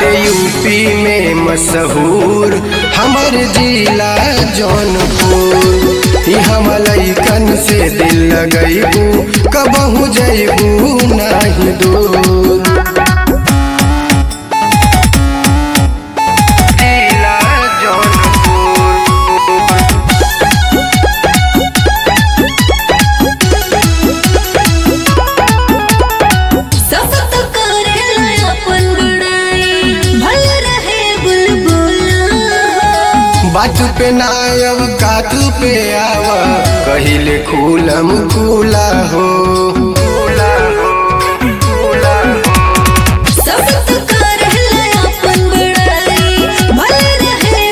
बाटे यूपी में मशहूर हमर जिला जौनपुर यहाँ लैकन से दिल लगैबू कबहू जैबू नहीं दूर जिला जौनपुर सब तो करेला अपन बड़ाई भल रहे बुलबुला बात पे नायब कात पे आव कहिले खूलम खूला हो सब तो करेला अपन बड़ाई भल रहे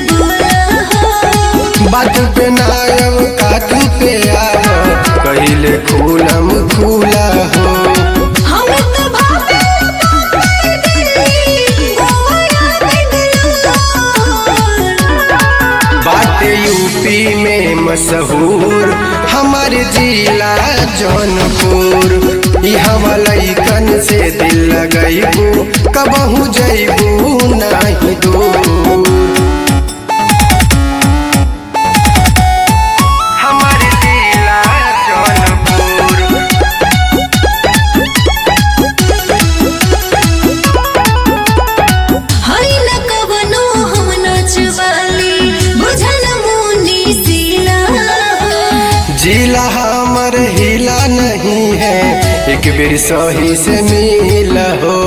बुलबुला बात पे नायब कात पे आव कहिले खूलम खूला हो हमें तो भावे भावे दिल्ली गोवा बेंगलुरु बात यूपी में मशहूर हमर जिला जौनपुर यहाँ लैकन से दिल लगैबू कबहू जैबू नहीं दूर हमर जिला जौनपुर हई न कवनो हम नचवाली बुझल मुनी सिला जिला हमर हिला नहीं है एक बेर सही से मिल हो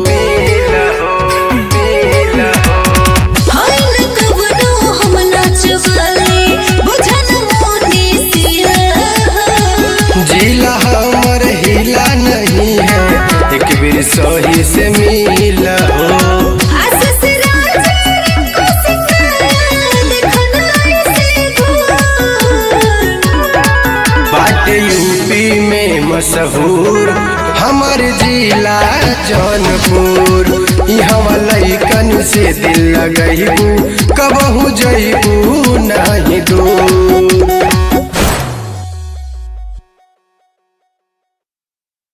हई न कवनो हम नचवाली बुझल मुनी सिला जिला हमर हिला नहीं है एक बेर सही से मिल हो आसस राजा को सिखाया देखन ऐसे घूर बात यूपी में मशहूर हमर जिला जौनपुर यहाँ लैकन से दिल लगैबू कबहू जैबू नहीं दूर